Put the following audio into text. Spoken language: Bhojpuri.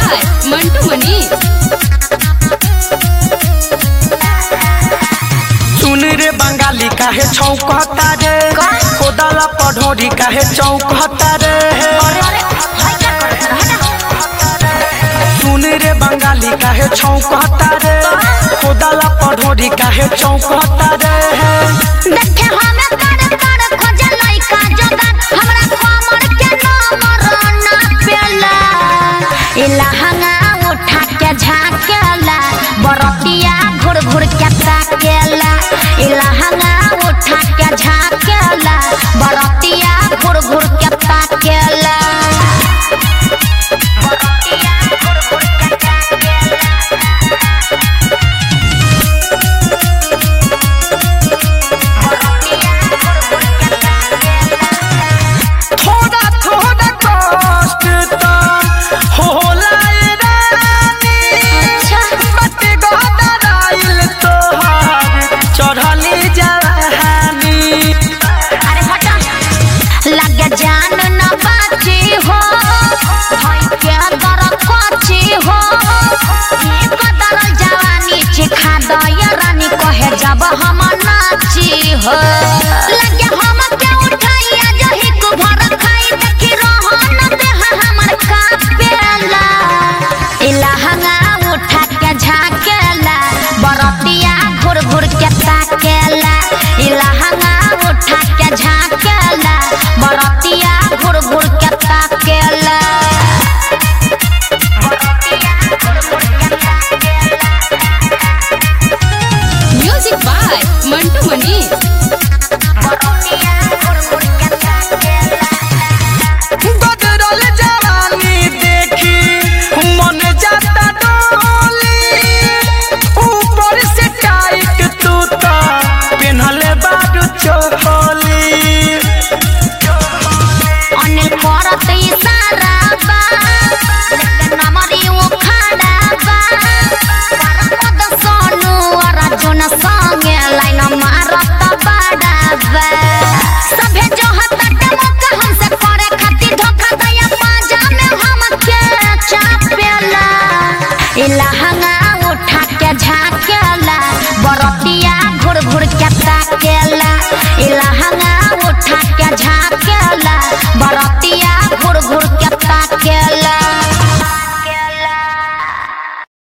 बाय मंटू मनी सुन रे बंगाली काहे छौकता रे कोदाला पढ़ोरी काहे चौकता रे सुन रे बंगाली काहे छौकता रे कोदाला पढ़ोरी काहे चौकता रे देखे हमें कर कर खोजे लइका जोगार हमरा कमर के नंबर ना पेला इला हंगा उठा के झाकेला बरतिया घुर घुर के ताकेला इला हंगा उठा के झाकेला बरतिया घुर घुर के ताकेला बरतिया घुर घुर के ताकेला थोड़ा थोड़ा कष्ट तो होला ए रानी बटे गदराइल तोहार चढ़ली जवानी अरे हटा लगे जान न बाची हो भाई के दर कोची हो ई कदर जवानी चिखा दया रानी कहे जब हम नाची हो लगे हम के उठाइया जही को भर खाई देखी रहन देह हमर कापेला इला हंगा उठा के झाकेला बरतिया घुर घुर के ताकेला इला हंगा उठा के झाकेला बरतिया घुर घुर के ताकेला बरतिया घुर घुर के ताकेला म्यूजिक बाय मंटू मनी बरतिया घुर घुर के ताकेला गदरल जवानी देखी मन जाता डोली ऊपर से टाइट तू तो पेन्हले बाडू चोली अनिल करत इशारा बा लेकिन नमरी वो खड़ा बा परमद सोनू अर्जुन संगे लाइन मारत बाड़ा बा सभे जो हतट मौका हमसे करे खातिर धोखा दया पाजा में हमके चापेला इला हंगा उठा के झाकेला बरतिया घुर घुर के ताकेला इला हंगा उठा के झाकेला बरत